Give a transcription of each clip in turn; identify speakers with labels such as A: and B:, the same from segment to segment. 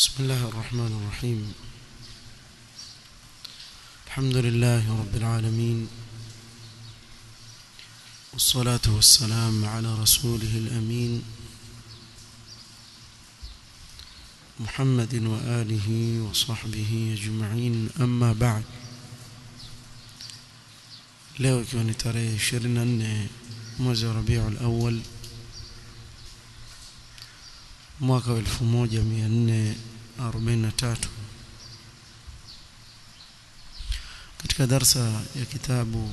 A: بسم الله الرحمن الرحيم الحمد لله رب العالمين والصلاة والسلام على رسوله الأمين محمد وآله وصحبه أجمعين أما بعد leo ikiwa ni tarehe 24 mwezi wa Rabiul Awwal mwaka wa 1443 katika darsa ya kitabu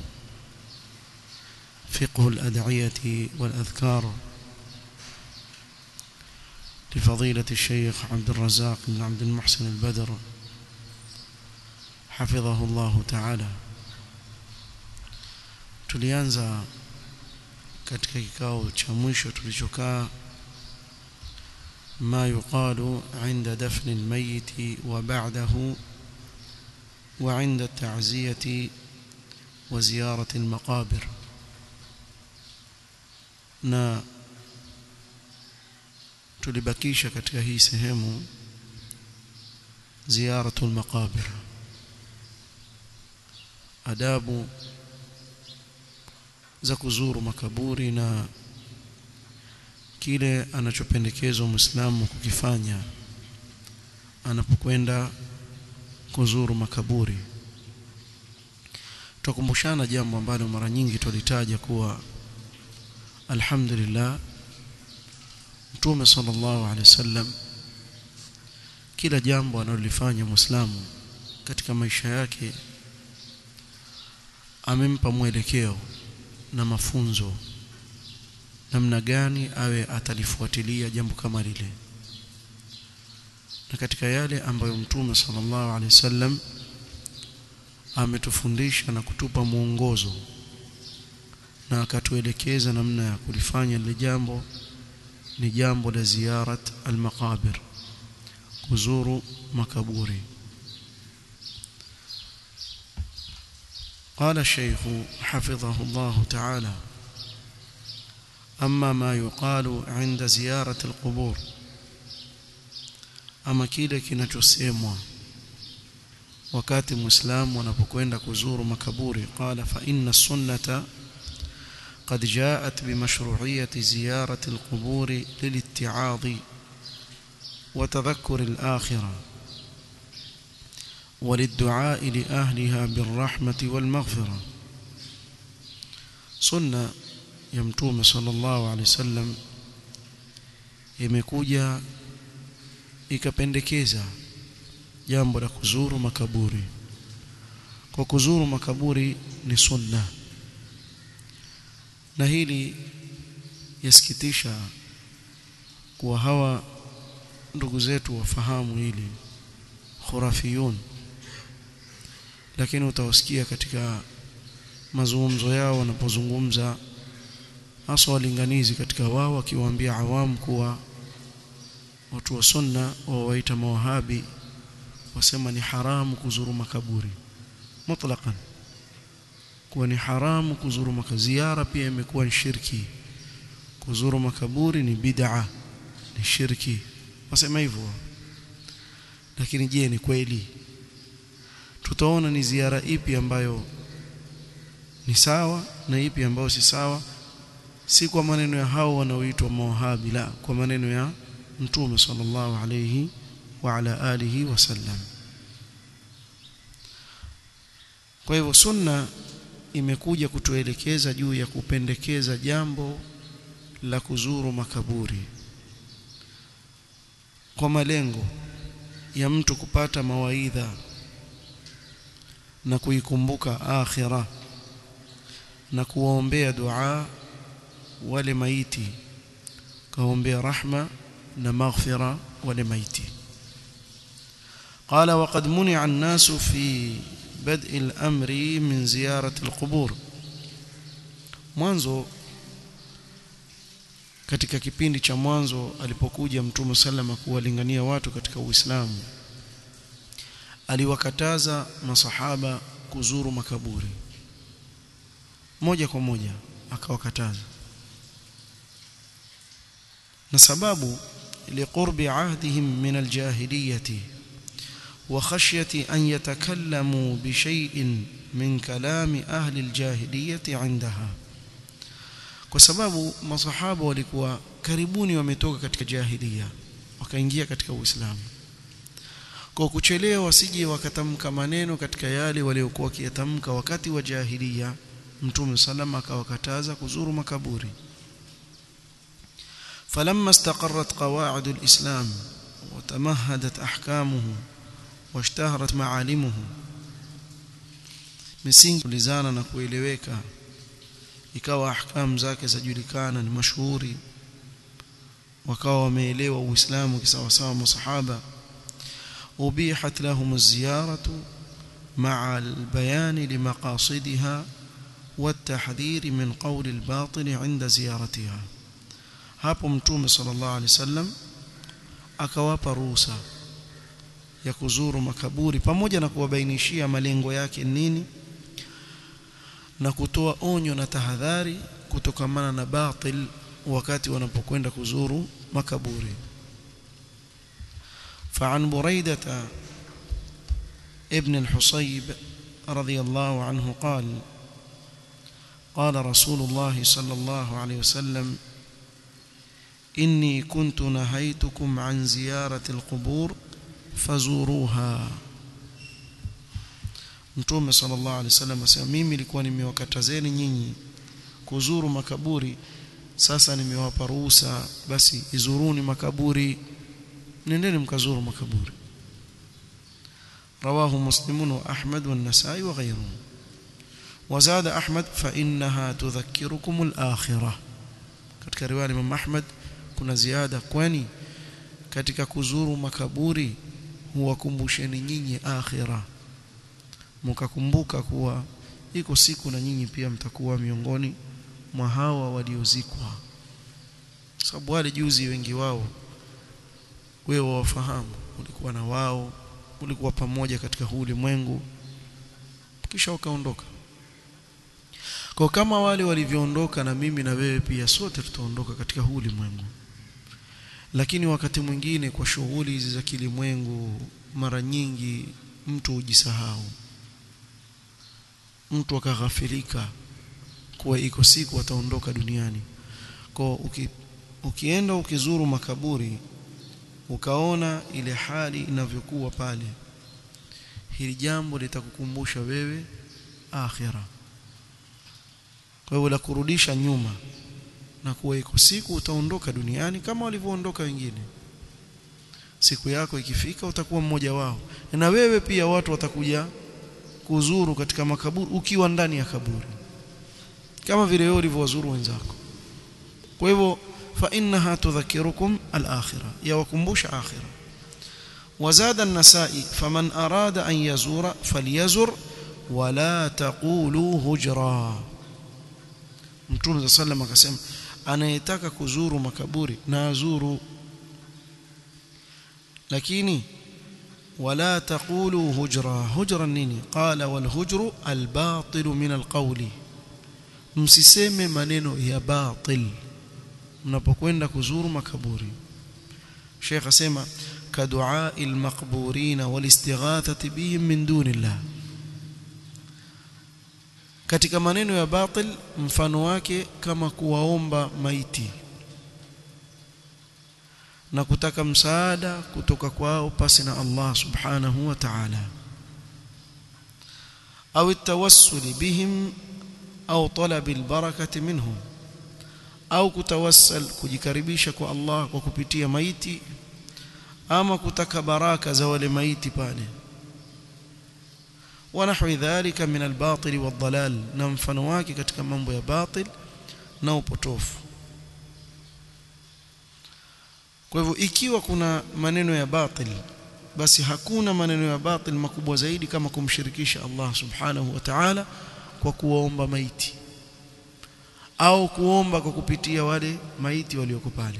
A: فقه الأدعية والأذكار لفضيلة الشيخ عبد الرزاق بن عبد المحسن البدر حفظه الله تعالى tulianza katika kikao cha mwisho tulichokaa ما يقال عند دفن الميت وبعده وعند التعزية وزيارة المقابر na tulibakisha katika hii sehemu ziyaratul maqabir adabu za kuzuru makaburi na kile anachopendekezwa Muislamu kukifanya anapokwenda kuzuru makaburi. Tukumbushana jambo ambalo mara nyingi tulitaja kuwa alhamdulillah Mtume sallallahu alaihi wasallam kila jambo analolifanya Muislamu katika maisha yake amempa mwelekeo na mafunzo namna gani awe atalifuatilia jambo kama lile na katika yale ambayo mtume sallallahu alaihi wasallam ametufundisha na kutupa mwongozo na akatuelekeza namna ya kulifanya lile jambo ni jambo la ziyarat almaqabir kuzuru makaburi قال الشيخ حفظه الله تعالى أما ما يقال عند زيارة القبور أما kile kinachosemwa wakati muislamu anapokwenda kuzuru makaburi qala fa inna sunnata قد جاءت بمشروعية زيارة القبور للاتعاظ وتذكر الآخرة وللدعاء لأهلها بالرحمة والمغفرة سنة ya mtume sallallahu alaihi wasallam imekuja ikapendekeza jambo la kuzuru makaburi kwa kuzuru makaburi ni sunna na hili yasikitisha kuwa hawa ndugu zetu wafahamu hili khurafiyun lakini utawasikia katika mazungumzo yao wanapozungumza hasa walinganizi katika wao wakiwaambia awamu kuwa watu wa sunna wawaita mawahabi wasema ni haramu kuzuru makaburi mutlaqan kuwa ni haramu kuzuru makaburi ziara pia imekuwa ni shirki kuzuru makaburi ni bid'a ni shirki wasema hivyo lakini je ni kweli tutaona ni ziara ipi ambayo ni sawa na ipi ambayo si sawa si kwa maneno ya hao wanaoitwa mawahabi la kwa maneno ya mtume sallallahu alayhi wa ala alihi wasallam kwa hivyo sunna imekuja kutuelekeza juu ya kupendekeza jambo la kuzuru makaburi kwa malengo ya mtu kupata mawaidha na kuikumbuka akhira na kuwaombea dua wale maiti kaombea rahma na maghfira wale maiti قال وقد منع الناس في بدء الأمر من زيارة القبور mwanzo katika kipindi cha mwanzo alipokuja mtume sallama kuwalingania watu katika Uislamu aliwakataza masahaba kuzuru makaburi moja kwa moja akawakataza na sababu لقرب عهدهم من الجاهلية وخشية أن يتكلموا بشيء من كلام أهل الجاهلية عندها kwa sababu masahaba walikuwa karibuni wametoka katika jahilia wakaingia katika Uislamu kwa kuchelewa wasije wakatamka maneno katika yale waliokuwa wakiyatamka wakati wa jahilia mtume salama akawakataza kuzuru makaburi فلما استقرت قواعد الإسلام وتمهدت أحكامه واشتهرت معالمه misingi ulizana na kueleweka ikawa ahkamu zake zajulikana ni mashuhuri wakawa wameelewa uislamu kisawasawa masahaba ubihat lahum ziyaratu مع البيان لمقاصدها والتحذير من قول الباطل عند زيارتها hapo mtume sallallahu alaihi wasallam akawapa ruhusa ya kuzuru makaburi pamoja na kuwabainishia malengo yake nini na kutoa onyo na tahadhari kutokamana na batil wakati wanapokwenda kuzuru makaburi فعن بريدة ابن الحصيب رضي الله عنه قال قال رسول الله صلى الله عليه وسلم إني كنت نهيتكم عن زيارة القبور فزوروها Mtume sallallahu alaihi wasallam asema mimi nilikuwa nimewakatazeni nyinyi kuzuru makaburi sasa nimewapa ruhusa basi izuruni makaburi nendeni mkazuru makaburi رواه مسلم وأحمد والنسائي وغيرهم وزاد أحمد فإنها تذكركم الآخرة katika riwaya Imam Ahmad kuna ziada kwani katika kuzuru makaburi huwakumbusheni nyinyi akhira mkakumbuka kuwa iko siku na nyinyi pia mtakuwa miongoni mwa hawa waliozikwa sababu wale juzi wengi wao wewe wafahamu ulikuwa na wao ulikuwa pamoja katika huu ulimwengu kisha ukaondoka kwa kama wale walivyoondoka na mimi na wewe pia sote tutaondoka katika huu ulimwengu lakini wakati mwingine kwa shughuli hizi za kilimwengu mara nyingi mtu hujisahau mtu akaghafilika kuwa iko siku ataondoka duniani kwa uki, ukienda ukizuru makaburi ukaona ile hali inavyokuwa pale hili jambo litakukumbusha wewe akhira kwa hiyo la kurudisha nyuma na kuwa iko siku utaondoka duniani kama walivyoondoka wengine siku yako ikifika utakuwa mmoja wao na wewe pia watu watakuja kuzuru katika makaburi ukiwa ndani ya kaburi kama vile wewe ulivyowazuru wenzako kwa hivyo fa innaha tudhakirukum al-akhirah yawakumbusha akhirah وزاد النسائي فمن أراد أن يزور فليزر ولا تقولوا هجرا Mtume صلى الله عليه وسلم akasema anayetaka kuzuru makaburi na azuru lakini ولا تقولوا هجرا هجرا nini قال والهجر الباطل من القول msiseme maneno ya batil mnapokwenda kuzuru makaburi Sheikh asema kadua almaqburin walistighathati bihim min dunillah katika maneno ya batil mfano wake kama kuwaomba maiti na kutaka msaada kutoka kwao pasi na Allah subhanahu wa ta'ala au التوسل bihim au talab albarakati minhum au kutawassal kujikaribisha kwa Allah kwa kupitia maiti ama kutaka baraka za wale maiti pale ونحو ذلك من الباطل والضلال na mfano wake katika mambo ya batil na upotofu kwa hivyo ikiwa kuna maneno ya batil basi hakuna maneno ya batil makubwa zaidi kama kumshirikisha Allah subhanahu wa ta'ala kwa kuwaomba maiti au kuomba kwa kupitia wale maiti walioko pale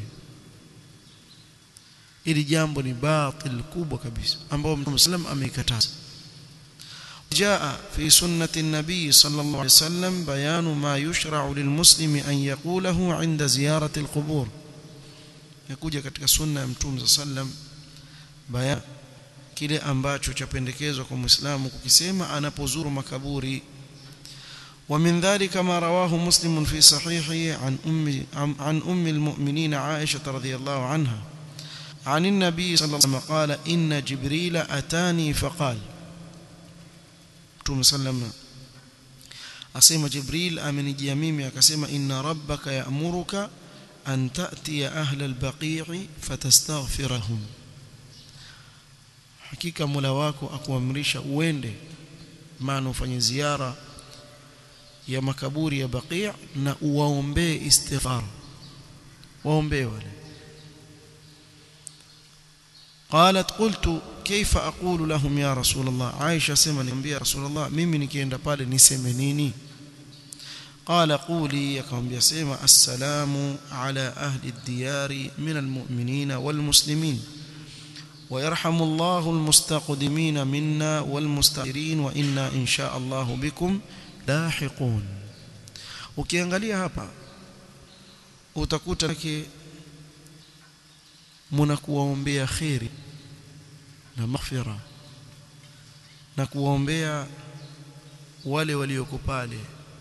A: ili jambo ni batil kubwa kabisa ambao Mtume sallam ameikataza جاء في سنة النبي صلى الله عليه وسلم بيان ما يشرع للمسلم أن يقوله عند زيارة القبور imekuja katika sunna ya mtume sallam bayan kile ambacho chapendekezwa kwa muislamu kukisema anapozuru makaburi ومن ذلك ما رواه مسلم في صحيحه عن أم, عن أم المؤمنين عائشة رضي الله عنها عن النبي صلى الله عليه وسلم قال إن جبريل أتاني فقال Mtume sallam asema Jibril amenijia mimi akasema inna rabbaka ya'muruka an ta'tiya ahla al-baqi'i fatastaghfirahum hakika Mola wako akuamrisha uende maana ufanye ziara ya makaburi ya Baqi' na uwaombee istighfar waombee wale قالت قلت كيف أقول لهم يا رسول الله عائشة سمى نبي رسول الله mimi nikienda pale niseme nini قال قولي يكم يسمى السلام على أهل الديار من المؤمنين والمسلمين ويرحم الله المستقدمين منا والمستغفرين وإنا إن شاء الله بكم لاحقون ukiangalia hapa utakuta yake mnakuwaombea khairi na maghfira na kuwaombea wale walioko pale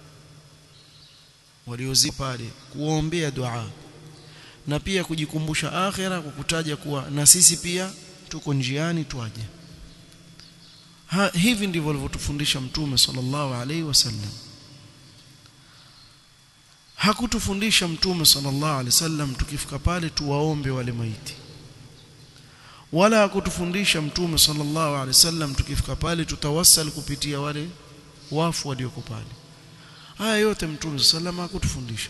A: waliozi pale kuwaombea dua na pia kujikumbusha akhira kwa kutaja kuwa na sisi pia tuko njiani twaje ha, hivi ndivyo alivyotufundisha mtume sallallahu alaihi wasallam hakutufundisha mtume sallallahu alaihi wasallam tukifika pale tuwaombe wale maiti wala hakutufundisha mtume sallallahu alaihi wasallam tukifika pale tutawassal kupitia wale wafu walioko pale haya yote mtume sallallahu alaihi hakutufundisha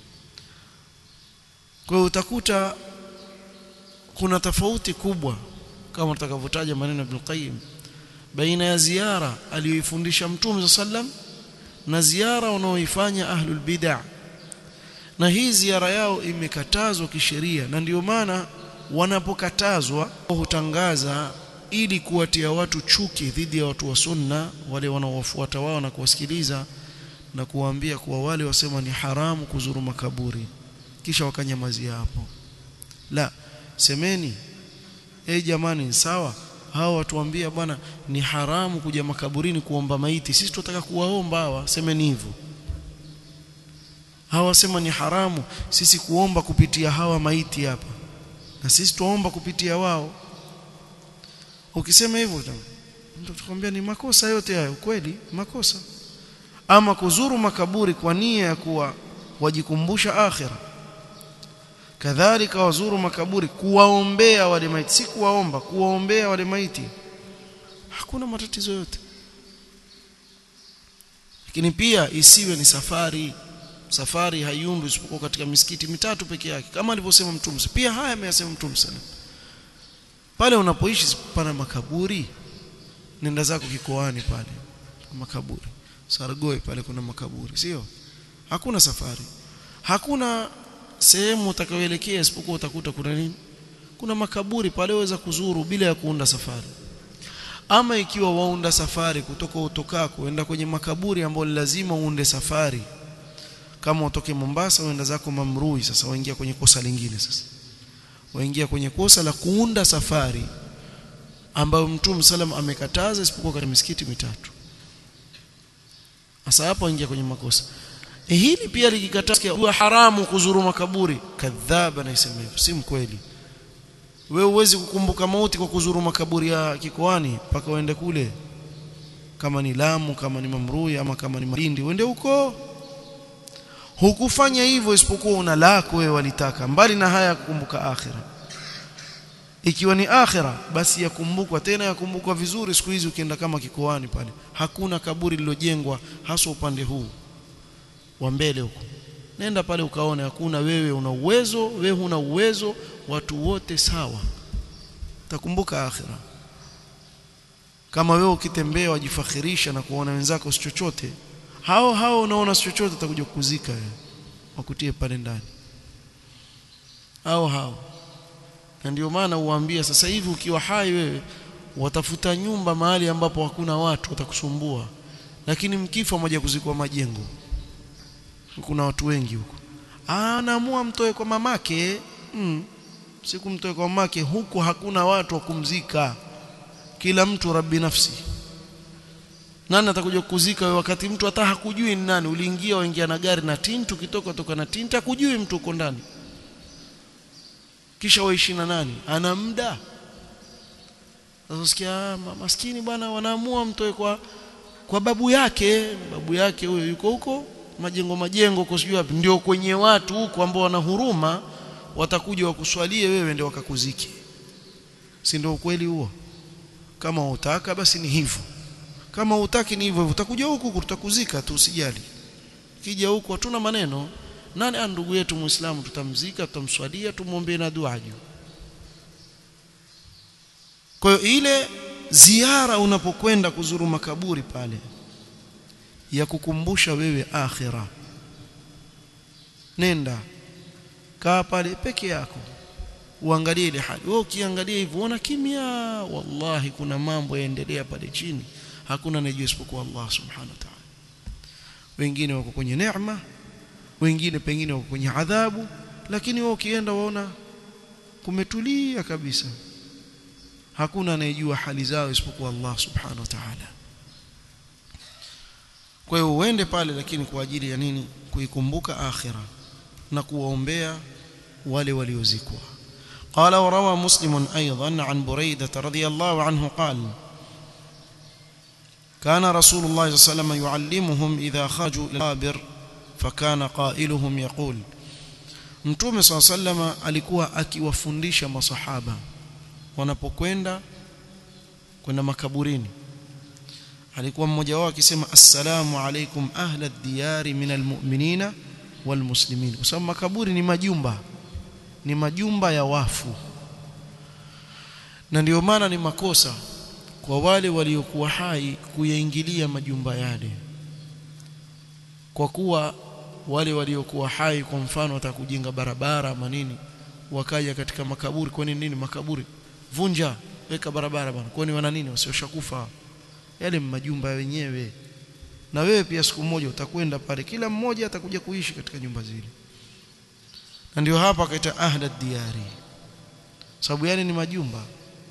A: kwa hiyo utakuta kuna tofauti kubwa kama tutakavyotaja maneno Ibn Qayyim baina ya ziara aliyoifundisha mtume sallam na ziara wanaoifanya ahlul bid'ah na hii ziara yao imekatazwa kisheria na ndiyo maana wanapokatazwa hutangaza ili kuwatia watu chuki dhidi ya watu wa sunna wale wanaowafuata wao na kuwasikiliza na kuwaambia kuwa wale wasema ni haramu kuzuru makaburi kisha wakanyamazia hapo la semeni eh jamani sawa hao watuambia bwana ni haramu kuja makaburini kuomba maiti sisi tunataka kuwaomba hawa semeni hivyo hawa wasema ni haramu sisi kuomba kupitia hawa maiti hapa na sisi tuomba kupitia wao ukisema hivyo mtu tukwambia ni makosa yote hayo kweli makosa ama kuzuru makaburi kwa nia ya kuwa wajikumbusha akhira kadhalika wazuru makaburi kuwaombea wale maiti si kuwaomba kuwaombea wale maiti hakuna matatizo yote lakini pia isiwe ni safari safari haiundwi isipokuwa katika misikiti mitatu peke yake kama alivyosema mtume pia haya ameyasema mtume sana pale unapoishi pana makaburi nenda zako kikoani pale makaburi Sargoi pale kuna makaburi sio hakuna safari hakuna sehemu utakayoelekea isipokuwa utakuta kuna nini kuna makaburi pale waweza kuzuru bila ya kuunda safari ama ikiwa waunda safari kutoka utokako kuenda kwenye makaburi ambayo lazima uunde safari kama utoke Mombasa uenda zako Mamrui sasa waingia kwenye kosa lingine sasa waingia kwenye kosa la kuunda safari ambayo Mtume salam amekataza isipokuwa katika misikiti mitatu sasa hapo waingia kwenye makosa e hili pia likikatazwa huwa haramu kuzuru makaburi kadhaba na isema hivyo si mkweli wewe uwezi kukumbuka mauti kwa kuzuru makaburi ya kikoani mpaka uende kule kama ni Lamu kama ni Mamrui ama kama ni Malindi uende huko hukufanya hivyo isipokuwa una lako wewe walitaka mbali na haya kukumbuka akhira ikiwa ni akhira basi yakumbukwa tena yakumbukwa vizuri siku hizi ukienda kama kikoani pale hakuna kaburi lilojengwa hasa upande huu wa mbele huko nenda pale ukaone hakuna wewe una uwezo wewe huna uwezo watu wote sawa takumbuka akhira kama wewe ukitembea wajifakhirisha na kuona wenzako si chochote hao hao unaona si chochote utakuja kukuzika wewe wakutie pale ndani hao hao na ndio maana uwaambia sasa hivi ukiwa hai wewe watafuta nyumba mahali ambapo hakuna watu watakusumbua lakini mkifa moja kuzikwa majengo kuna watu wengi huko anaamua mtoe kwa mamake mm. siku mtoe kwa mamake huku hakuna watu wa kumzika kila mtu rabbi nafsi nani atakuja kukuzika wewe wakati mtu hata hakujui ni nani uliingia waingia na gari na tinti ukitoka toka na tinti hakujui mtu uko ndani kisha waishi na nani ana muda sasa sikia maskini bwana wanaamua mtoe kwa kwa babu yake babu yake huyo yuko huko majengo majengo huko sijui wapi ndio kwenye watu huko ambao wana huruma watakuja wakuswalie wewe ndio wakakuzike si ndio ukweli huo kama utaka basi ni hivyo kama utaki ni hivyo hivyo utakuja huku tutakuzika tu usijali kija huku hatuna maneno nani ana ndugu yetu muislamu tutamzika tutamswalia tumwombee na dua juu kwa hiyo ile ziara unapokwenda kuzuru makaburi pale ya kukumbusha wewe akhira nenda kaa pale peke yako uangalie ile hali wewe ukiangalia hivyo uona kimya wallahi kuna mambo yaendelea pale chini hakuna anayejua isipokuwa Allah subhanahu wa ta'ala wengine wako kwenye neema wengine pengine wako kwenye adhabu lakini wewe ukienda waona kumetulia kabisa hakuna anayejua hali zao isipokuwa Allah subhanahu wa ta'ala kwa hiyo uende pale lakini kwa ajili ya nini kuikumbuka akhira na kuwaombea wale waliozikwa قال وروى مسلم أيضا عن بريدة رضي الله عنه قال كان رسول الله صلى الله عليه وسلم يعلمهم إذا خرجوا إلى القابر فكان قائلهم يقول Mtume صلى الله عليه وسلم alikuwa akiwafundisha masahaba wanapokwenda kwenda makaburini alikuwa mmoja wao akisema assalamu alaikum ahla ad-diyari min almu'minina walmuslimin kwa sababu makaburi ni majumba ni majumba ya wafu na ndio maana ni makosa kwa wale waliokuwa hai kuyaingilia majumba yale kwa kuwa wale waliokuwa hai kwa mfano watakujenga barabara ama nini wakaja katika makaburi kwa nini makaburi vunja weka barabara bwana kwani wana nini wasioshakufa yale majumba wenyewe na wewe pia siku moja utakwenda pale kila mmoja atakuja kuishi katika nyumba zile na ndio hapa akaita ahla diyari sababu yale ni majumba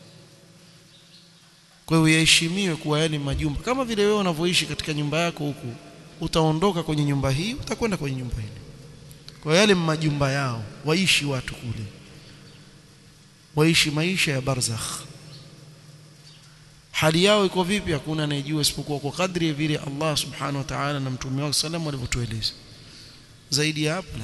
A: kwa hiyo yaheshimiwe kuwa yale majumba kama vile wewe unavyoishi katika nyumba yako huku utaondoka kwenye nyumba hii utakwenda kwenye nyumba ile kwa yale majumba yao waishi watu kule waishi maisha ya barzakh hali yao iko vipi hakuna anayejua isipokuwa kwa kadri vile Allah subhanahu wa ta'ala na mtume wake sallam walivyotueleza zaidi ya hapo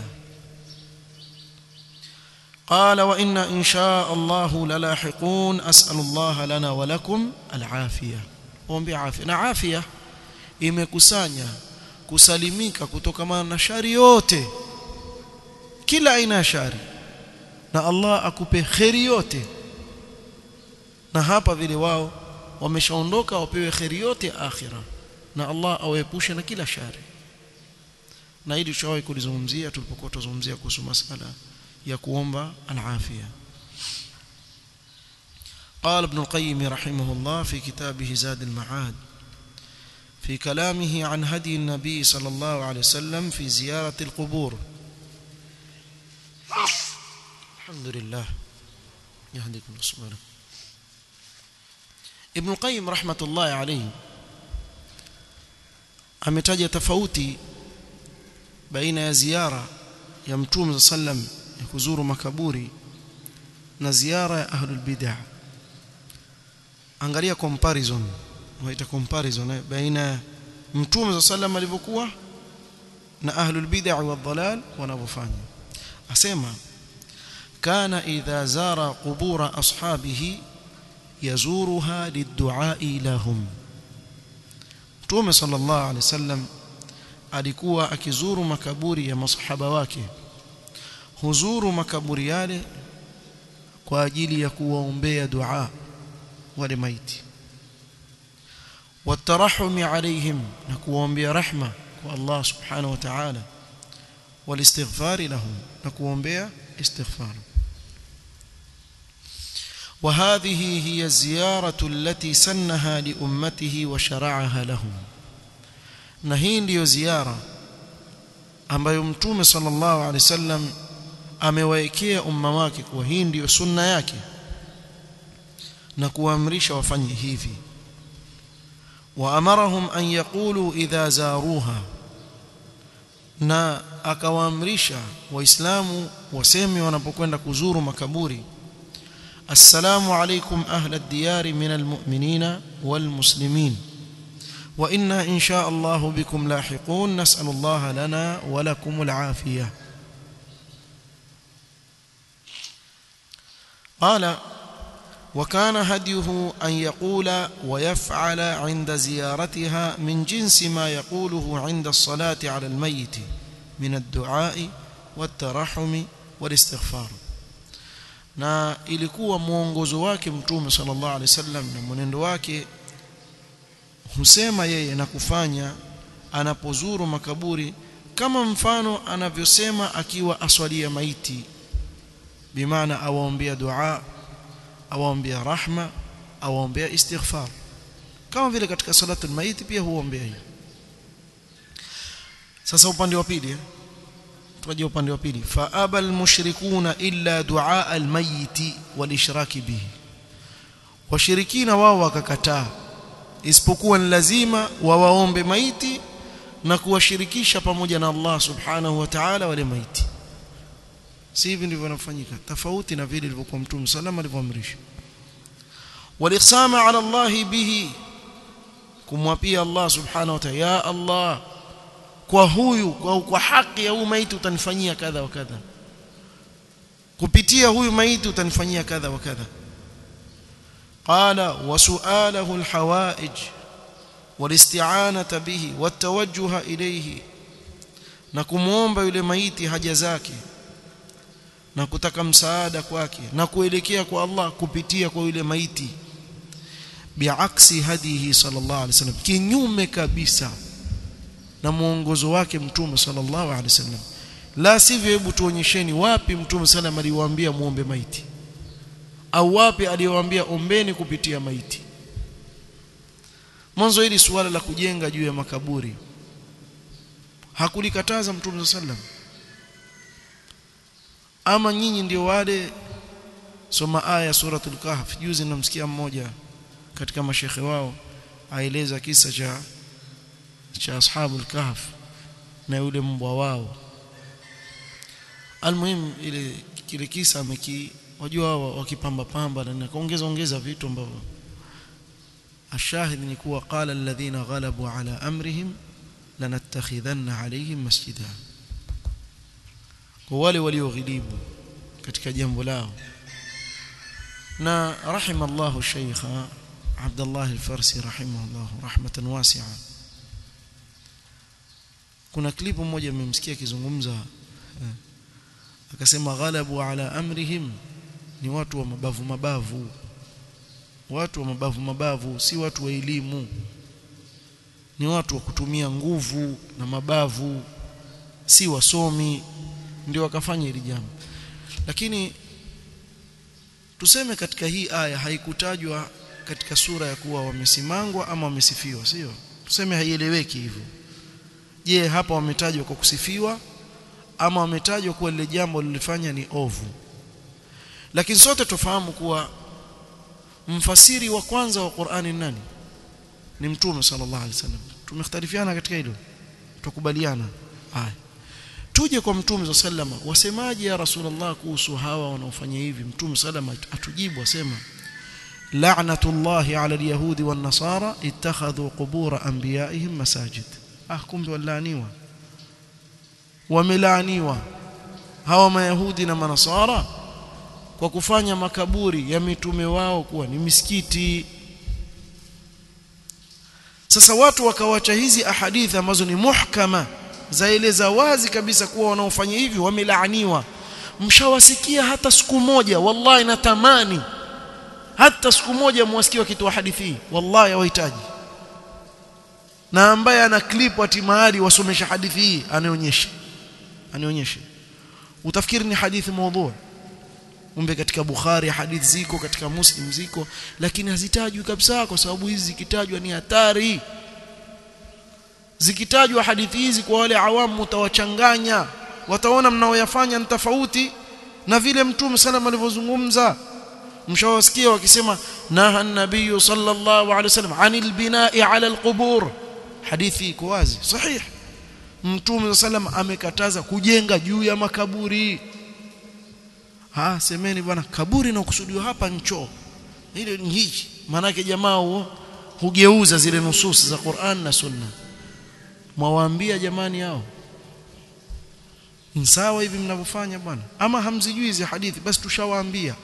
A: قال وإن إن شاء الله للاحقون أسأل الله لنا ولكم العافية ombi afya na afya imekusanya kusalimika kutokana na shari yote kila aina ya shari na Allah akupe kheri yote na hapa vile wao wameshaondoka wapewe kheri yote akhira na Allah awaepushe na kila shari na hili tushawahi kulizungumzia tulipokuwa tuzungumzia kuhusu masala ya kuomba al-afia قال ابن القيم رحمه الله في كتابه زاد المعاد في كلامه عن هدي النبي صلى الله عليه وسلم في زيارة القبور الحمد لله يهديكم سبحانه ابن القيم رحمة الله عليه ametaja tofauti baina ya ziara ya mtume sallam ya kuzuru makaburi na ziara ya ahlul bid'ah angalia comparison waita comparison baina mtume sallam alivyokuwa na ahlul bid'ah wa dhalal wanavyofanya asema kana idha zara qubura ashabihi yazuruha lidduai lahum mtume sallallahu alaihi wasallam alikuwa akizuru makaburi ya masahaba wake huzuru makaburi yale kwa ajili ya kuwaombea dua wale maiti watarahumi alaihim na kuwaombea rahma kwa Allah subhanahu wa ta'ala والاستغفار لهم نكوombea استغفار وهذه هي الزيارة التي سنها لأمته وشرعها لهم na hii ndiyo ziara ambayo mtume sallallahu alaihi wasallam amewaekea umma wake kuwa hii ndiyo sunna yake na kuamrisha wafanye hivi waamarahum an yaqulu idha zaruha na akawaamrisha waislamu waseme wanapokwenda kuzuru makaburi assalamu alaykum ahla ad-diyar min al-mu'minina wal-muslimin wa inna insha Allah bikum lahiqun nas'alu Allah lana wa lakum al-afiyah قال وكان هديه أن يقول ويفعل عند زيارتها من جنس ما يقوله عند الصلاة على الميت من الدعاء والترحم والاستغفار na ilikuwa mwongozo wake mtume sallallahu alaihi wasallam na mwenendo wake husema yeye na kufanya anapozuru makaburi kama mfano anavyosema akiwa aswalia maiti bimaana awaombea dua awaombea rahma awaombea istighfar kama vile katika salatu almayit pia huombea hiyo sasa upande wa pili tukaje upande wa pili fa abal mushrikuna illa du'a almayit walishraki bihi washirikina wao wakakataa isipokuwa ni lazima wawaombe maiti na kuwashirikisha pamoja na Allah subhanahu wa ta'ala wale maiti si hivi ndivyo vinafanyika tofauti na vile ilivyokuwa mtume salama alivyoamrisha waliqsama ala Allah bihi kumwapia Allah subhanahu wa ta'ala ya Allah kwa huyu kwa, kwa haki ya huyu maiti utanifanyia kadha wa kadha kupitia huyu maiti utanifanyia kadha wa kadha qala wa su'alahu alhawaij walisti'anata bihi watawajjuha ilayhi na kumuomba yule maiti haja zake na kutaka msaada kwake na kuelekea kwa Allah kupitia kwa yule maiti biaksi hadihi sallallahu alaihi wasallam kinyume kabisa na muongozo wake mtume sallallahu alaihi wasallam la sivyo hebu tuonyesheni wapi mtume sallam aliwaambia muombe maiti au wapi aliwaambia ombeni kupitia maiti mwanzo hili suala la kujenga juu ya makaburi hakulikataza mtume sallam ama nyinyi ndio wale soma aya suratul kahf juzi namsikia mmoja katika mashekhe wao aeleza kisa cha cha ashabul kahf na yule mbwa wao almuhim ile kile kisa ameki wajua wao wakipamba pamba na kaongeza ongeza vitu ambavyo ashahid ni kuwa qala alladhina ghalabu ala amrihim lanattakhidhanna alayhim masjida kwa wale walioghilibu katika jambo lao na rahimallahu shaykha Abdullah al-Farsi rahimahullah rahmatan wasi'a kuna klipu moja nimemsikia akizungumza akasema ghalabu ala amrihim ni watu wa mabavu mabavu watu wa mabavu mabavu si watu wa elimu ni watu wa kutumia nguvu na mabavu si wasomi ndio wakafanya hili jambo lakini tuseme katika hii aya haikutajwa katika sura ya kuwa wamesimangwa ama wamesifiwa sio tuseme haieleweki hivyo je hapa wametajwa kwa kusifiwa ama wametajwa kuwa lile jambo lilifanya ni ovu lakini sote tufahamu kuwa mfasiri wa kwanza wa Qur'ani ni nani ni mtume sallallahu alaihi wasallam tumekhtalifiana katika hilo tukubaliana haya tuje kwa mtume sallama wasemaje ya rasulullah kuhusu hawa wanaofanya hivi mtume sallama atujibu asema la'natullahi 'ala al-yahudi wan-nasara ittakhadhu qubur anbiya'ihim masajid ah kumbe walaaniwa wamelaaniwa hawa mayahudi na manasara kwa kufanya makaburi ya mitume wao kuwa ni misikiti sasa watu wakawacha hizi ahadithi ambazo ni muhkama zaeleza wazi kabisa kuwa wanaofanya hivi wamelaaniwa mshawasikia hata siku moja wallahi natamani hata siku moja mwasikie wakitoa hadithi hii wallahi hawahitaji na ambaye ana clip ati mahali wasomesha hadithi hii anionyeshe anionyeshe utafikiri ni hadithi maudhu umbe katika Bukhari hadithi ziko katika Muslim ziko lakini hazitajwi kabisa kwa sababu hizi zikitajwa ni hatari zikitajwa hadithi hizi kwa wale awamu mtawachanganya wataona mnaoyafanya ni tofauti na vile mtume sallam alivyozungumza mshawasikia wakisema naha an-nabiy sallallahu alaihi wasallam anil bina'i ala al-qubur hadithi iko wazi sahih mtume sallam amekataza kujenga juu ya makaburi ha semeni bwana kaburi na kusudiwa hapa ncho ile ni hichi maana yake jamaa huo hugeuza zile nususi za Qur'an na Sunna mwawaambia jamani hao sawa hivi mnavyofanya bwana ama hamzijui hizi hadithi basi tushawaambia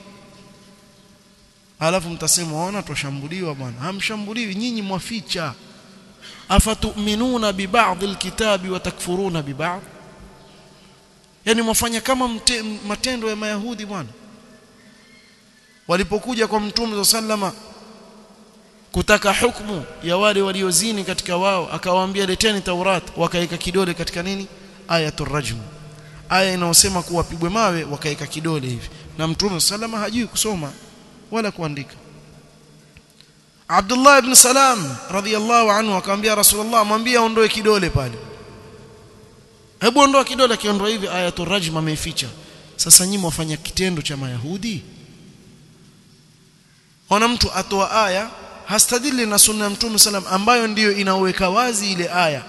A: alafu mtasema waona twashambuliwa bwana hamshambuliwi nyinyi mwaficha afatuminuna bibadhi alkitabi wa takfuruna bibadhi yani mwafanya kama mte, matendo ya mayahudi bwana walipokuja kwa mtume sallama kutaka hukumu ya wale waliozini katika wao akawaambia leteni taurat wakaeka kidole katika nini ayatul rajm aya inayosema kuwa pigwe mawe wakaeka kidole hivi na mtume sallama hajui kusoma wala kuandika Abdullah ibn Salam radhiyallahu anhu akamwambia Rasulullah mwambie aondoe kidole pale hebu ondoa kidole akiondoa hivi ayatul rajm ameificha sasa nyinyi wafanya kitendo cha mayahudi ona mtu atoa aya hastadili na sunna ya mtume salam ambayo ndiyo inaweka wazi ile aya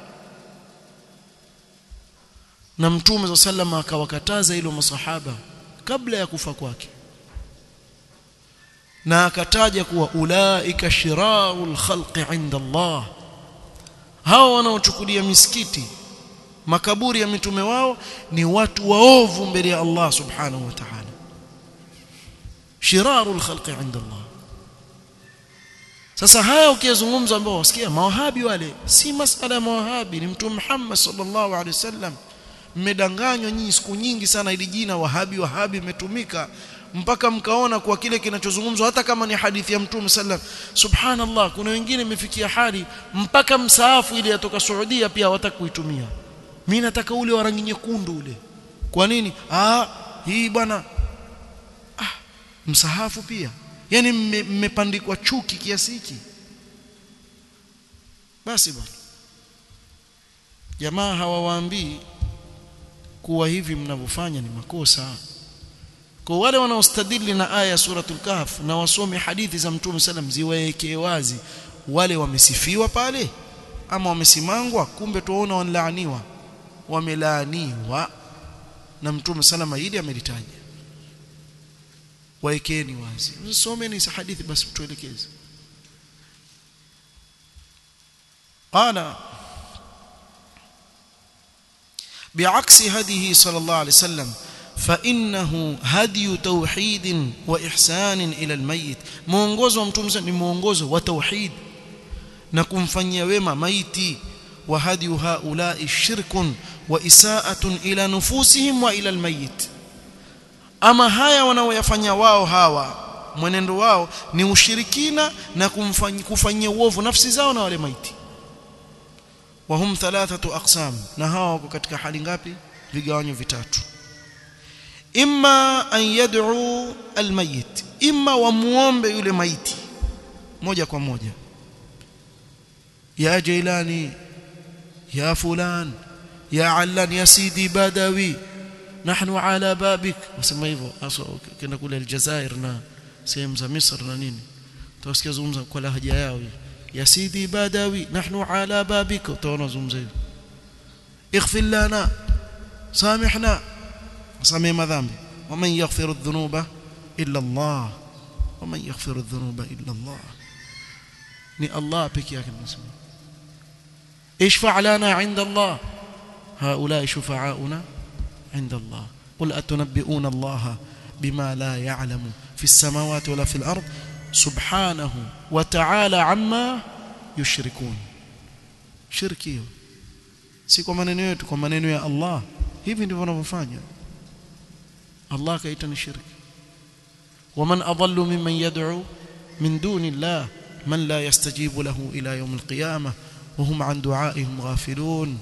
A: na mtume sallam akawakataza hilo masahaba kabla ya kufa kwake na akataja kuwa ulaika shirarul khalqi inda Allah hao wanaochukulia misikiti makaburi ya mitume wao ni watu waovu mbele ya Allah subhanahu wa ta'ala shirarul khalqi inda Allah sasa haya ukizungumza ambao wasikia mawahabi wale si masala ya mawahabi ni mtume Muhammad sallallahu alaihi wasallam mmedanganywa nyinyi siku nyingi sana ili jina wahabi wahabi imetumika mpaka mkaona kwa kile kinachozungumzwa hata kama ni hadithi ya mtume sallam subhanallah kuna wengine imefikia hali mpaka msaafu ile yatoka Saudia pia hawataka kuitumia mimi nataka ule wa rangi nyekundu ule kwa nini ah hii bwana ah msahafu pia yani mmepandikwa chuki kiasi hiki basi bwana jamaa hawawaambii kuwa hivi mnavyofanya ni makosa kwa wale wanaostadili na aya ya suratul kahf na wasome hadithi za mtume sallam ziwaekee wazi wale wamesifiwa pale ama wamesimangwa kumbe tuona wanlaaniwa wamelaaniwa na mtume salama hili amelitaja waekeni wazi someni hadithi basi tuelekeze qala بعكس هديه صلى الله عليه وسلم فانه هدي توحيد واحسان الى الميت muongozo wa mtume ni muongozo wa tauhid na kumfanyia wema maiti wa hadi haulai shirkun wa isaatun ila nufusihim wa ila almayit ama haya wanaoyafanya wao hawa mwenendo wao ni ushirikina na kumfanyia kufanyia uovu nafsi zao na wale maiti وهم ثلاثه اقسام na hawa wako katika hali ngapi vigawanyo vitatu imma an yad'u almayit imma wamuombe yule maiti moja kwa moja ya jailani ya fulan ya allan ya sidi badawi nahnu ala babik wasema hivyo hasa kenda kule aljazair na sehemu za misr na nini tutasikia zungumza kwa lahaja yao ya sidi badawi nahnu ala babik utaona zungumza hivyo اغفر لنا سامحنا سامح madhambi ومن يغفر الذنوب الا الله ومن يغفر الذنوب الا الله ni Allah peke yake anasema اشفع لنا عند الله هؤلاء شفعاؤنا عند الله قل اتنبئون الله بما لا يعلم في السماوات ولا في الارض سبحانه وتعالى عما يشركون shirki si kwa maneno yetu kwa maneno ya Allah hivi ndivyo wanavyofanya Allah kaita ni shirki ومن اضل ممن يدعو من دون الله من لا يستجيب له الى يوم القيامه وهم عن دعائهم غافلون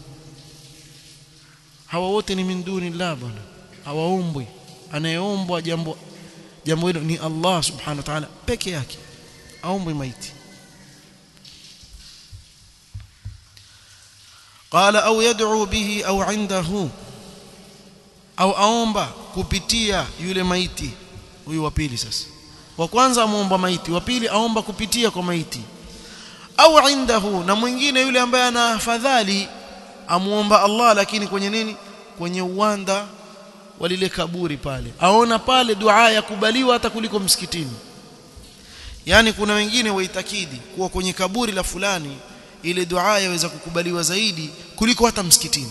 A: hawa wote ni min duni Allah bwana hawaombwi anayeombwa jambo jambo hilo ni Allah subhanahu wa ta'ala peke yake aombwi maiti قال او يدعو به او عنده au aomba kupitia yule maiti huyu wa pili sasa wa kwanza amuomba maiti wa pili aomba kupitia kwa maiti au indahu na mwingine yule ambaye ana afadhali amuomba Allah lakini kwenye nini kwenye uwanda wa lile kaburi pale aona pale dua yakubaliwa hata kuliko msikitini yani kuna wengine waitakidi kuwa kwenye kaburi la fulani ile dua yaweza kukubaliwa zaidi kuliko hata msikitini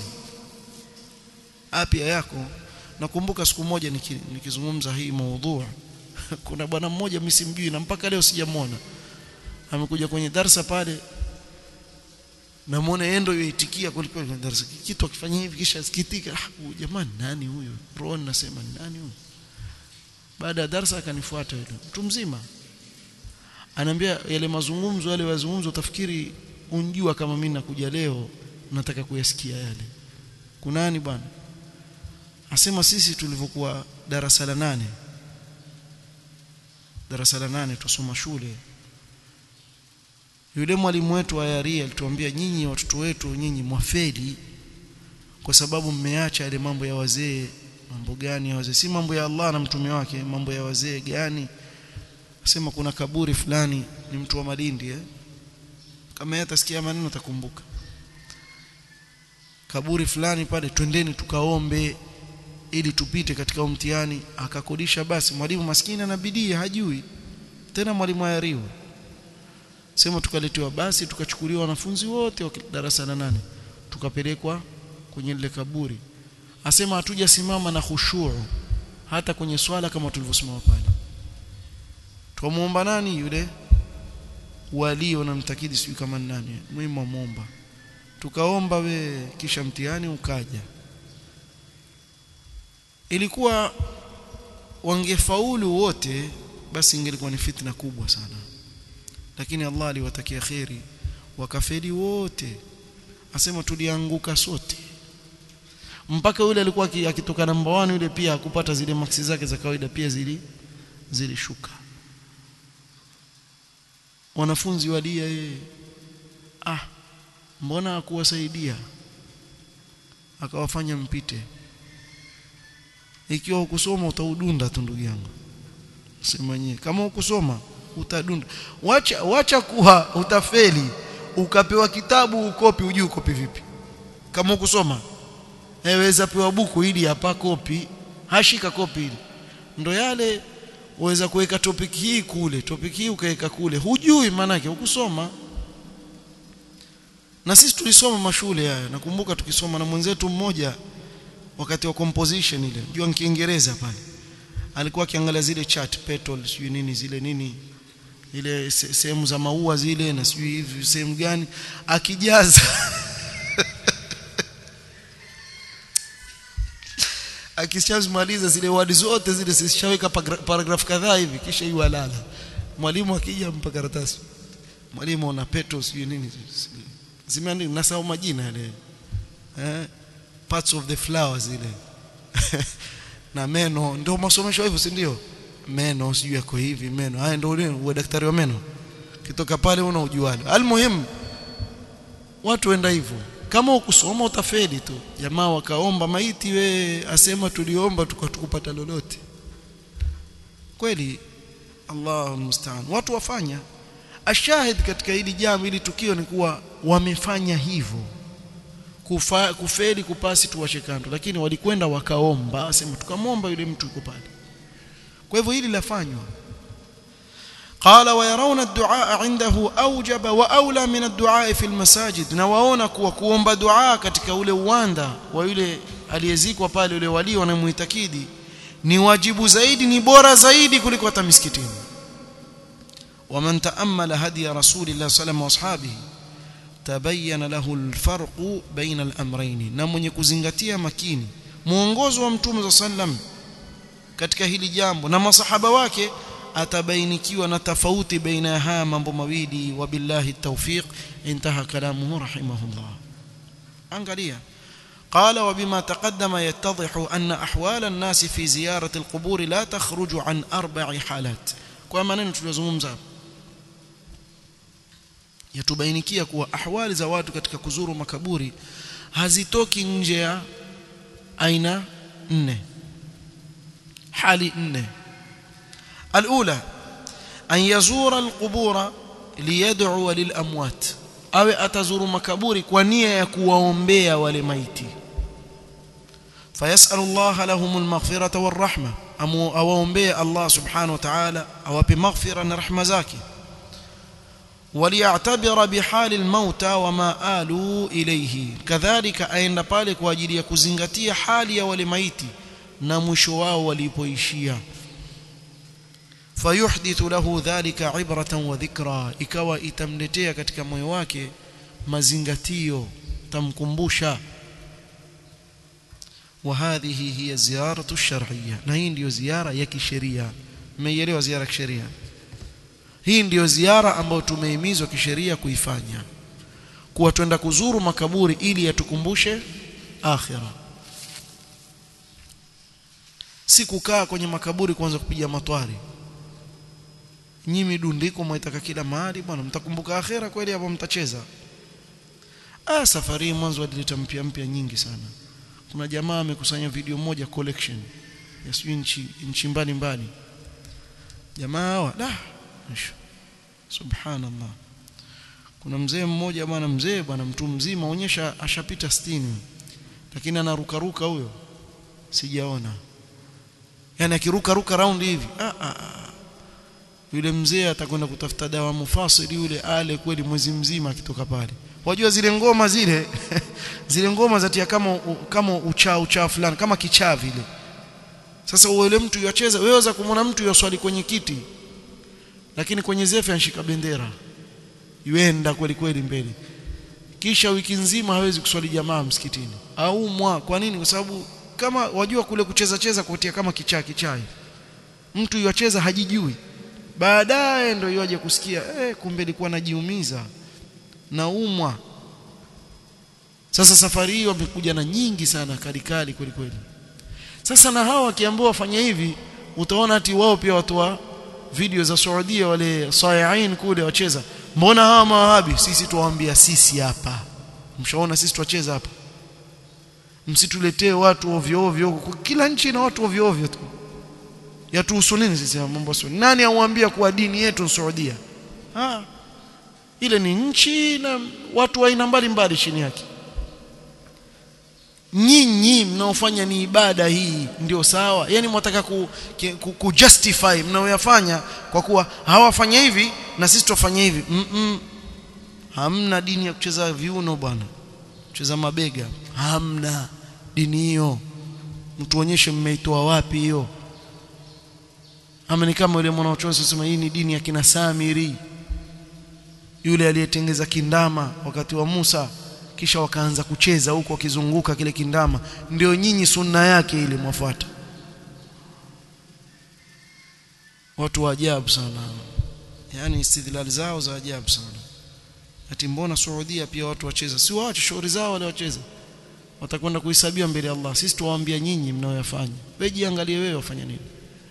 A: apia yako nakumbuka siku moja nikizungumza hii maudhu kuna bwana mmoja mimi simjui na mpaka leo sijamwona amekuja kwenye darsa pale namuona yeye ndio yoitikia kuliko kwenye darasa kitu akifanya hivi kisha sikitika ah jamani nani huyo roho nasema nani huyo baada ya darasa akanifuata yule mtu mzima anaambia yale mazungumzo yale wazungumzo utafikiri unjua kama mimi nakuja leo nataka kuyasikia yale kunani bwana asema sisi tulivyokuwa darasa la nane darasa la nane tusoma shule yule mwalimu wetu wa yaria alituambia nyinyi watoto wetu nyinyi mwafeli kwa sababu mmeacha yale mambo ya wazee mambo gani ya wazee si mambo ya Allah na mtume wake mambo ya wazee gani asema kuna kaburi fulani ni mtu wa Malindi eh kama yeye atasikia maneno atakumbuka kaburi fulani pale twendeni tukaombe ili tupite katika mtihani akakodisha basi mwalimu maskini ana bidii hajui tena mwalimu ayariwa sema tukaletewa basi tukachukuliwa wanafunzi wote wa darasa la nane tukapelekwa kwenye lile kaburi asema hatujasimama na khushuu hata kwenye swala kama tulivyosimama pale tukamuomba nani yule walio na mtakidi sijui kama nani muhimu amuomba tukaomba we kisha mtihani ukaja ilikuwa wangefaulu wote basi ingelikuwa ni fitna kubwa sana lakini Allah aliwatakia kheri wakafeli wote asema tulianguka sote mpaka yule alikuwa akitoka namba 1 yule pia akupata zile maksi zake za kawaida pia zili zilishuka wanafunzi walia yeye ah mbona akuwasaidia akawafanya mpite ikiwa ukusoma utaudunda tu ndugu yangu sema nyewe kama ukusoma utadunda wacha wacha kuwa utafeli ukapewa kitabu ukopi ujui ukopi vipi kama ukusoma weza pewa buku ili hapa kopi hashika kopi ili ndo yale uweza kuweka topic hii kule topic hii ukaweka kule hujui maanake ukusoma na sisi tulisoma mashule haya nakumbuka tukisoma na mwenzetu mmoja wakati wa composition ile jua kiingereza pale alikuwa akiangalia zile chart petal sijui nini zile nini ile sehemu za maua zile na sijui hivi sehemu gani akijaza akishamaliza zile wadi zote zile zishaweka paragraph kadhaa hivi kisha hiyo alala mwalimu akija mpa karatasi mwalimu una petal sijui nini zimeandikwa nasahau majina yale eh parts of the flowers ile na meno ndio masomesho hivyo si ndio meno sijui yako hivi meno haya ndio ule daktari wa meno kitoka pale una ujualo almuhim watu wenda hivyo kama ukusoma utafeli tu jamaa wakaomba maiti we asema tuliomba tukatukupata lolote kweli Allahu musta'an watu wafanya ashahid katika hili jambo hili tukio ni kuwa wamefanya hivyo kufa, kufeli kupasi tuwashe kando lakini walikwenda wakaomba asema tukamwomba yule mtu yuko pale kwa hivyo hili lafanywa قال ويرون الدعاء عنده أوجب وأولى من الدعاء في المساجد na waona kuwa kuomba dua katika ule uwanda wa yule aliyezikwa pale yule wali wanamuitakidi ni wajibu zaidi ni bora zaidi kuliko hata misikitini ومن تأمل هدي رسول الله صلى الله عليه وسلم واصحابه تبين له الفرق بين الأمرين na mwenye kuzingatia makini muongozo wa mtume sallam katika hili jambo na masahaba wake atabainikiwa na tofauti baina ya haya mambo mawili wabillahi tawfiq intaha kalamuhu rahimahullah angalia قال وبما تقدم يتضح أن أحوال الناس في زيارة القبور لا تخرج عن أربع حالات كما نتلزمza yatubainikia kuwa ahwali za watu katika kuzuru makaburi hazitoki nje ya aina nne hali nne alula an yazura alqubura liyad'u lilamwat awe atazuru makaburi kwa nia ya kuwaombea wale maiti fayasalu Allah lahum almaghfirata warahma awaombee Allah subhanahu wa ta'ala awape maghfira na rahma zake وليعتبر بحال الموتى وما آلوا إليه كذلك aenda pale kwa ajili ya kuzingatia hali ya wale maiti na mwisho wao walipoishia fayuhdithu lahu dhalika ibratan wa dhikra ikawa itamletea katika moyo wake mazingatio tamkumbusha وهذه هي الزيارة الشرعية na hii ndio ziara ya kisheria mmeielewa ziara ya kisheria hii ndiyo ziara ambayo tumehimizwa kisheria kuifanya kuwa twenda kuzuru makaburi ili yatukumbushe akhira si kukaa kwenye makaburi kuanza kupiga matwari nyimi dundiko mwaitaka kila mahali bwana mtakumbuka akhira kweli hapo mtacheza ah safari mwanzo walileta mpya mpya nyingi sana kuna jamaa amekusanya video moja collection ya sijui nchi nchi mbalimbali jamaa hawa da subhanallah kuna mzee mmoja bwana mzee bwana mtu mzima onyesha ashapita 60 lakini anaruka ruka huyo sijaona yani akiruka ruka round hivi ah, ah, ah. yule mzee atakwenda kutafuta dawa mufasili yule ale kweli mwezi mzima akitoka pale wajua zile ngoma zile zile ngoma zatia kama kama uchaa uchaa fulani kama kichaa vile sasa yule mtu yacheza weweza kumwona mtu yoswali kwenye kiti lakini kwenye zefe anashika bendera yuenda kweli kweli mbele kisha wiki nzima hawezi kuswali jamaa msikitini au mwa kwa nini kwa sababu kama wajua kule kucheza cheza kutia kama kichaa kichaa mtu yacheza hajijui baadaye ndio yaje kusikia eh kumbe ilikuwa najiumiza naumwa sasa safari hii wamekuja na nyingi sana kalikali kweli kweli sasa na hawa wakiambiwa wafanye hivi utaona ati wao pia watu wa video za Saudia wale sayain kule wacheza mbona hawa mawahabi sisi tuwaambia sisi hapa mshaona sisi tuwacheza hapa msituletee watu ovyo ovyo kila nchi ina watu ovyo ovyo tu yatuhusu nini sisi mambo sio nani auambia kuwa dini yetu Saudia ah ile ni nchi na watu wa aina mbalimbali chini yake nyinyi mnaofanya ni ibada hii ndio sawa yani mwataka ku, ku, ku justify mnaoyafanya kwa kuwa hawafanya hivi na sisi tufanye hivi mm -mm. hamna dini ya kucheza viuno bwana kucheza mabega hamna dini hiyo mtuonyeshe mmeitoa wapi hiyo ama ni kama yule mwanachuoni sema hii ni dini ya kina Samiri yule aliyetengeza kindama wakati wa Musa kisha wakaanza kucheza huko wakizunguka kile kindama ndio nyinyi sunna yake ile mwafuata watu wa ajabu sana yani istidlal zao za ajabu sana ati mbona Saudia pia watu wacheza si waache shauri zao wale wacheza watakwenda kuhesabiwa mbele ya Allah sisi tuwaambia nyinyi mnaoyafanya wewe jiangalie wewe wafanya nini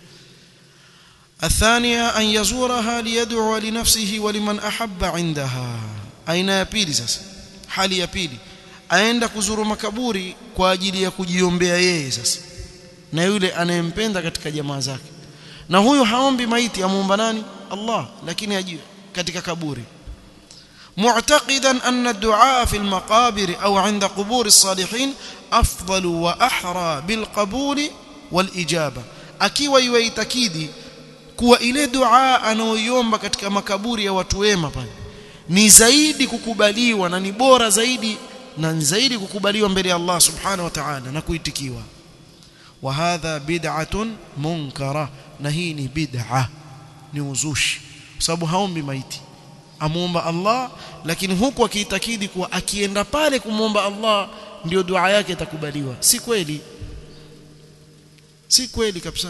A: الثانية أن يزورها ليدعو لنفسه ولمن أحب عندها أين ya pili sasa hali ya pili aenda kuzuru makaburi kwa ajili ya kujiombea yeye sasa na yule anayempenda katika jamaa zake na huyo haombi maiti amuomba nani Allah lakini aji katika kaburi معتقدا أن الدعاء في المقابر أو عند قبور الصالحين أفضل وأحرى بالقبول والإجابة akiwa yuitakidi kuwa ile dua anaoiomba katika makaburi ya watu wema pale ni zaidi kukubaliwa na ni bora zaidi na ni zaidi kukubaliwa mbele ya Allah subhanahu wa ta'ala na kuitikiwa wa hadha bid'atun munkara na hii ni bid'a ni uzushi kwa sababu haombi maiti amuomba Allah lakini huku akiitakidi kuwa akienda pale kumwomba Allah ndio dua yake itakubaliwa si kweli si kweli kabisa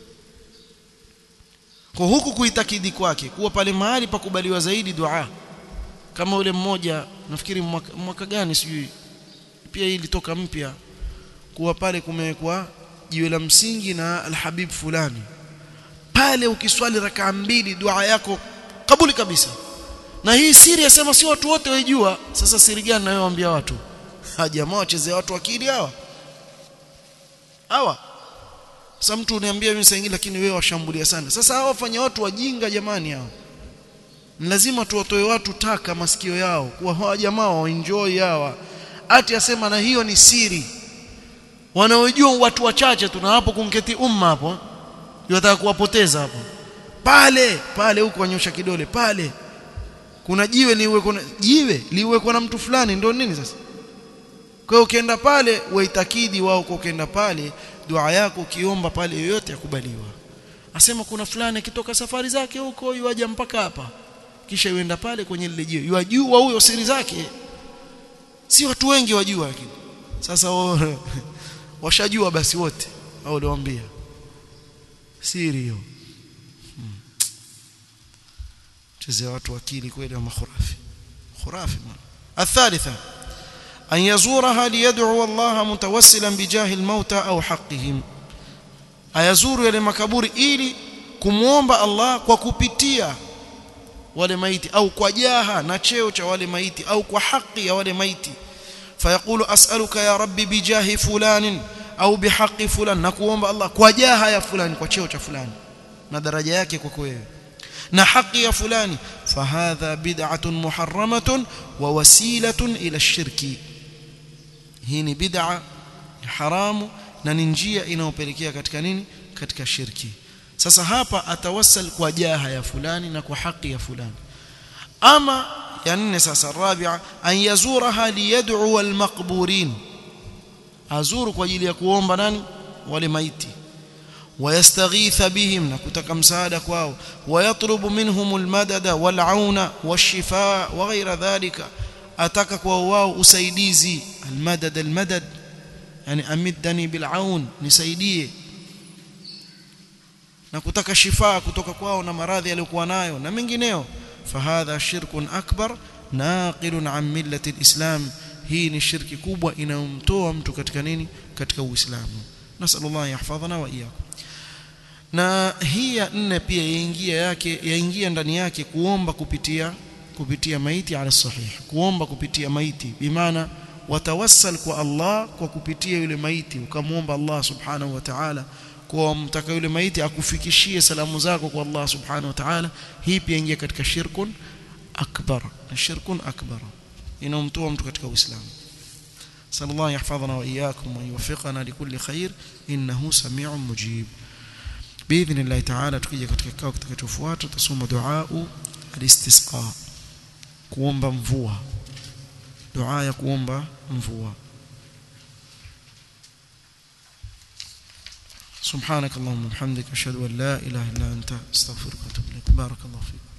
A: kwa huku kuitakidi kwake kuwa pale mahali pakubaliwa zaidi dua kama ule mmoja nafikiri mwaka, mwaka gani sijui pia hii ilitoka mpya kuwa pale kumewekwa jiwe la msingi na alhabib fulani pale ukiswali rakaa mbili dua yako kabuli kabisa na hii siri yasema si watu wote waijua sasa siri gani nayowaambia watu ha jamaa wachezea watu akili hawa hawa sasa mtu uniambia mimi saingi lakini wewe washambulia sana sasa hao wafanya watu wajinga jamani hao lazima tuwatoe watu taka masikio yao kuwa hawa jamaa waenjoy hawa ati asema na hiyo ni siri wanaojua watu wachache tuna hapo kunketi umma hapo yataka kuwapoteza hapo pale pale huko wanyosha kidole pale kuna jiwe liwe kuna jiwe liwe na mtu fulani ndio nini sasa kwa hiyo ukienda pale waitakidi wao kwa ukienda pale dua yako ukiomba pale yoyote yakubaliwa asema kuna fulani akitoka safari zake huko yuaja mpaka hapa kisha yuenda pale kwenye lile jiwe yajua huyo siri zake si watu wengi wajua lakini sasa washajua basi wote au liwaambia siri hiyo hmm. chezea watu akili kweli wa makhurafi khurafi الثالثة أن يزورها ليدعو الله متوسلا بجاه الموتى أو حقهم ayazuru yale makaburi ili kumuomba Allah kwa kupitia wale maiti au kwa jaha na cheo cha wale maiti au kwa haki ya wale maiti fayaqulu as'aluka ya rabbi bijahi fulanin au bihaqqi fulan na kuomba Allah kwa jaha ya fulani kwa cheo cha fulani na daraja yake kwako wewe na haki ya fulani fahadha bid'atun muharramatun wa wasilatun ila shirki hii ni bid'a haramu na ni njia inayopelekea katika nini katika shirki sasa hapa atawassal kwa jaha ya fulani na kwa haki ya fulani ama ya nne sasa rabia an yazuraha liyad'u almaqburin azuru kwa ajili ya kuomba nani wale maiti ويستغيث بهم نكتك مساعدة كواو ويطلب منهم المدد والعون والشفاء وغير ذلك أتك كواو أسيديزي المدد المدد يعني أمدني بالعون نسيديه نكتك شفاء كتك كواو نمراضي يلقوا نايو نمنجنيو فهذا شرك أكبر ناقل عن ملة الإسلام hii ni shirki kubwa inayomtoa mtu katika nini katika uislamu nasallallahu yahfadhana wa iyyakum na hii ya nne pia yaingia yake yaingia ndani yake kuomba kupitia kupitia maiti ala sahih kuomba kupitia maiti bimaana watawassal kwa Allah kwa kupitia yule maiti ukamwomba Allah subhanahu wa ta'ala kwa mtaka yule maiti akufikishie salamu zako kwa Allah subhanahu wa ta'ala hii pia ingia katika shirkun akbar shirkun akbar inamtoa mtu katika uislamu صلى الله يحفظنا وإياكم ويوفقنا لكل خير إنه سميع مجيب بإذن الله تعالى tukija katika kikao kitakachofuata tutasoma dua al-istisqa kuomba mvua dua ya kuomba mvua سبحانك اللهم وبحمدك اشهد ان لا اله الا انت استغفرك واتوب اليك بارك الله فيك